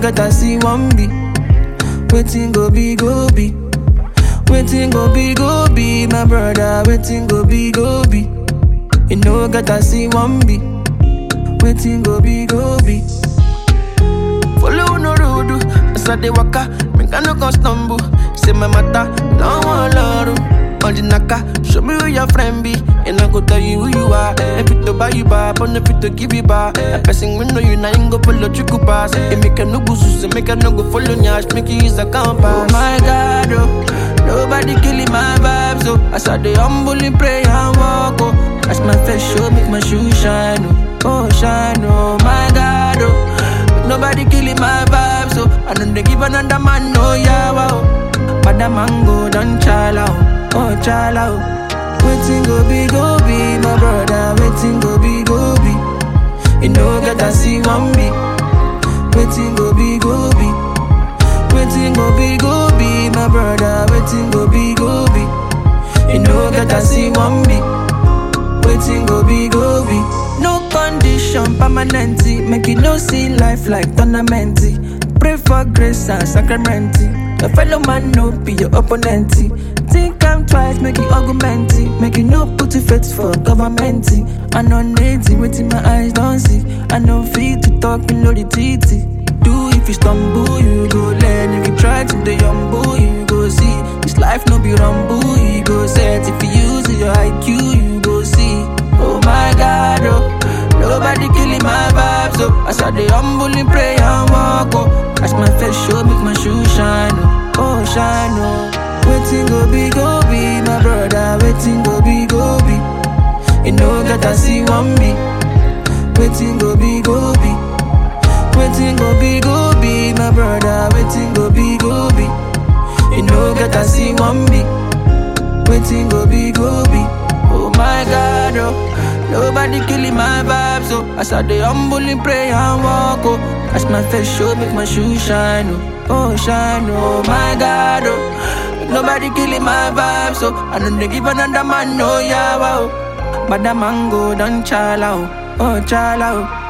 get I see one be. Waiting go be go be. Waiting go be go be, my brother. Waiting go be go be. You know get I see one be. Waiting go be go be. Follow no road, as I dey waka, make I no come stumble. Say my matter, don't want love. On the naka, show me who your friend be, and I go tell you who you are. If it to buy you back, but if it to give you back, a person we know you now ain't go follow you go pass. It make a no go so make a no go follow nyash, make you use a compass. Oh my God, oh, nobody killing my vibes, oh. As I dey humbly pray and walk, oh. As my face show, make my shoe shine, oh, oh shine, oh my God, oh. Nobody killing my vibe, so I don't dey give another man no yawa. Oh. But the mango don't chala, oh, oh chala. Oh. Waiting go be go be, my brother. Waiting go be go be. You know get I see one be. Waiting go be go be. Waiting go be go be, my brother. Waiting go be go be. You know get I see one be. Waiting go be go be. No condition permanent. Make you no see life like tournament. Pray for grace and sacrament. Your fellow man no be your opponent. Think I'm twice, make you argument. Make you no put your faith for government. I know native, waiting my eyes don't see. I know fit to talk below the titty. Do if you stumble, you go learn. If you try to the humble, you go see. This life no be rumble, you go set. If you use your IQ, you go see. Oh my God, oh. Nobody killing my vibes, oh. As I dey humbly pray and walk, oh. As my face show, make my shoe shine, oh. Oh, shine, oh. Waiting go be, go be, my brother. Waiting go be, go be. You know that I see one be. Waiting go be, go be. Waiting go be, go be, my brother. Waiting go be, go be. You know that I see one be. Waiting go be, go be. Oh my God, oh. Nobody killing my vibes, oh. As I dey humbly pray and walk, oh. As my face show, make my shoe shine, oh. Oh, shine, oh my God, oh. Nobody killing my vibes, oh. I don't dey give another man no yawa, oh. But the mango don't chala, oh. Oh, chala, oh.